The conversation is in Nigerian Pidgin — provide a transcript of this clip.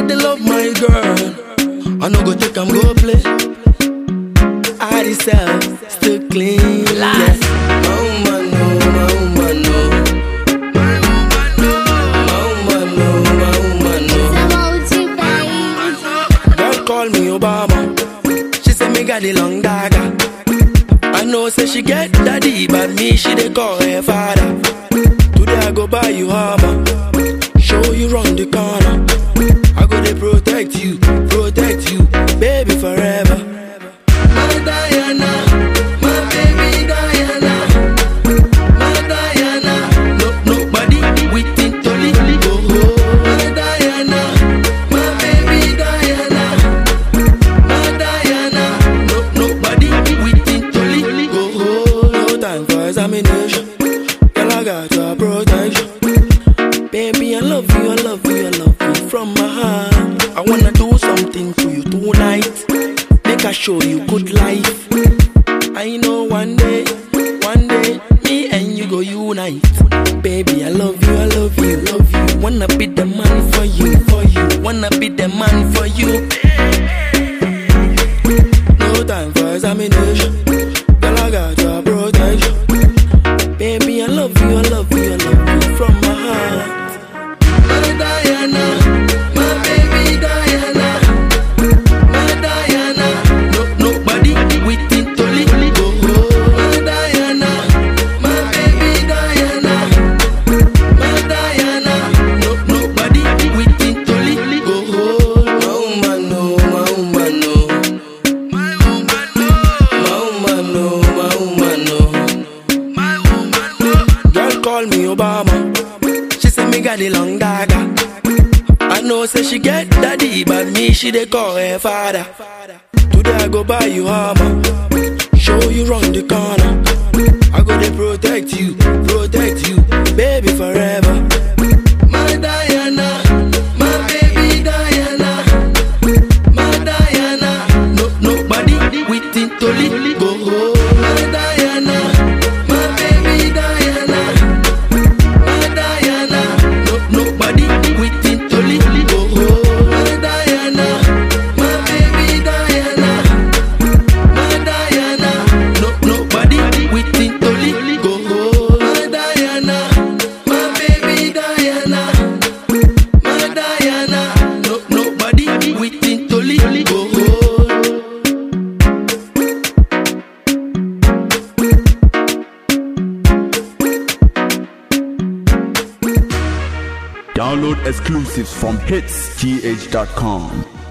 they love my girl. I no go take am go play. I myself still clean. Yes. My woman, no, my woman, no. My woman, no. My woman, no, my woman, no. Girl call me Obama. She say me got the long dagger. I know say she get daddy, but me she dey call her father. Today I go buy you armor, show you round the corner. I go dey protect you, protect you, baby forever. My Diana, my baby Diana, my Diana. No nobody within to leave go. My Diana, my baby Diana. My Diana, no nobody within to leave go. No time for examination, girl I got your protection. Baby I love you, I love you, I love you from my heart. I wanna do something to you tonight, make I show you good life. I know one day, one day, me and you go unite. Baby, I love you, I love you, love you. Wanna be the man for you, for you. Wanna be the man for you. No time for examination. Girl, I got your protection. Baby, I love you, I love you, I love you from my heart. My Diana, my baby Diana, my Diana. No nobody within to leave go. My Diana, my baby Diana, my Diana. No nobody within to leave go. My woman, no, my woman, no. My woman, no. My woman, no, my woman, no. My woman, no. Girl call me Obama. She say me got the long dagger. I know say she get daddy, but me she dey call her father. Today I go buy you armor, show you round the corner. I go dey protect you, protect you, baby forever. My Diana, my baby Diana, my Diana. No nobody within to leave go. My Diana, my baby Diana. My Diana, no nobody within to leave go. My Diana, my baby Diana. My Diana, no nobody within to leave go. My Diana, my baby Diana. My Diana, no nobody within to leave go. Download exclusives from hitsgh.com.